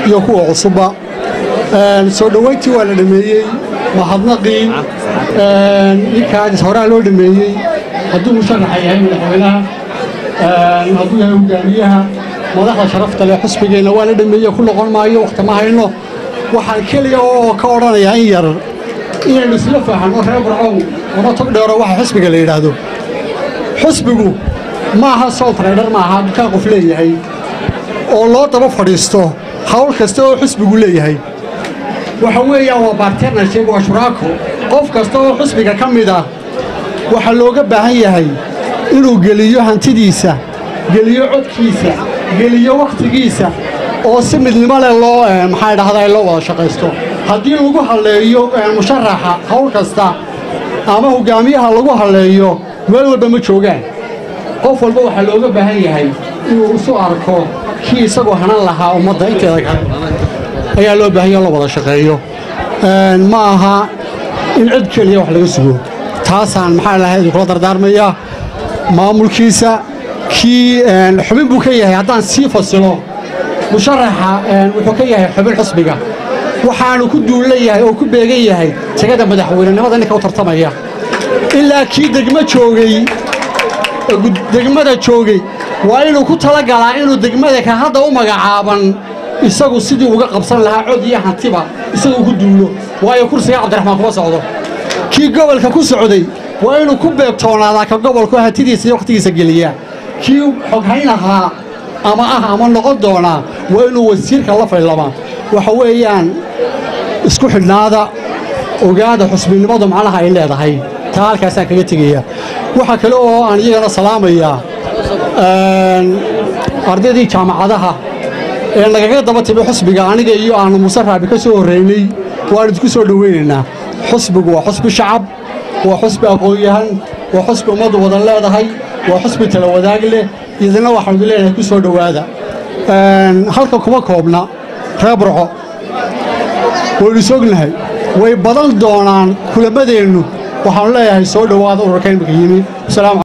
iyo kuwa cusubba soo dhoweyntii waa la dhameeyey mahadnaqii ninkaas horaa loo dhameeyey hadduu musharaxa yahay madaxweynaha hadduu yahay hogaamiyaha madaxda sharafta leh xusbigeenna waa la dhameeye ku noqon maayo wakhti ma hayno waxaan keliya oo ka odhanayaa in yar inaynu isla fahanno reer burcow ama tog dheero waxa xusbiga la yidhaahdo xusbigu ma aha soul trader ma aha dukaan qof leeyahay oo loo daba fadhiisto hawl kasta oo xusbigu leeyahay waxa weeyaan waa barternaship waa shuraako qof kasta oo xusbiga ka mid ah waxaa looga baahan yahay inuu geliyo hantidiisa geliyo codkiisa geliyo wakhtigiisa oo si midnimo leh loo maxaa dhahdaa loo wada shaqaysto haddii lagu halleeyo musharaxa hawl kasta ama hogaamiyaha lagu halleeyo meel walba ma joogaan qof walba waxaa looga baahan yahay inuu isu arko kii isagoo hanan lahaa ummadda inteeda kale ayaa loo baahanya in la wada shaqeeyo ma aha in cid keliya wax laga sugo taasaan maxaa lahay idinkula dardaarmaya maamulkiisa kii xubin buu ka yahay haddaan sii fasilo musharaxa wuxuu ka yahay xubin xusbiga waxaanu ku duulla yahay oo ku beegan yahay tegada madaxweynenimada ninka u tartamaya ilaa kii degmo joogay degmada joogay waa inuu ku talagalaa inuu degmada ka hadda u magacaaban isagu sidii uga qabsan lahaa cod iyo hantiba isagu ku duulo waayo kursiga cabdiraxmaan kuma socdo kii gobolka ku socday waa inuu ku beebtoonaadaa ka gobolku hantidiisa iyo wakhtigiisa geliyaa kii xoghayn ahaa ama ah ama noqon doonaa waa inuu wasiirka la faylamaa waxa weeyaan isku xidhnaada ogaada xusbinimadu macnaha ay leedahay taa halkaasaan kaga tegaya waxaa kale oo aan iyagana salaamayaa ardaydii jaamacadaha ee nagaga daba timi xusbiga aniga iyo aanu muuse raabi ka soo horraynay waan idinku soo dhoweynaynaa xusbigu waa xusbi shacab waa xusbi aqoon-yahan waa xusbi ummaddu wada leedahay waa xusbi tala wadaag leh idina waxaanu idin leenahay ku soo dhowaada halka kuma koobna reer burco waynu sognahay way badan doonaan kulamadeennu waxaanu leeyahay soo dhowaada ururka imika yimi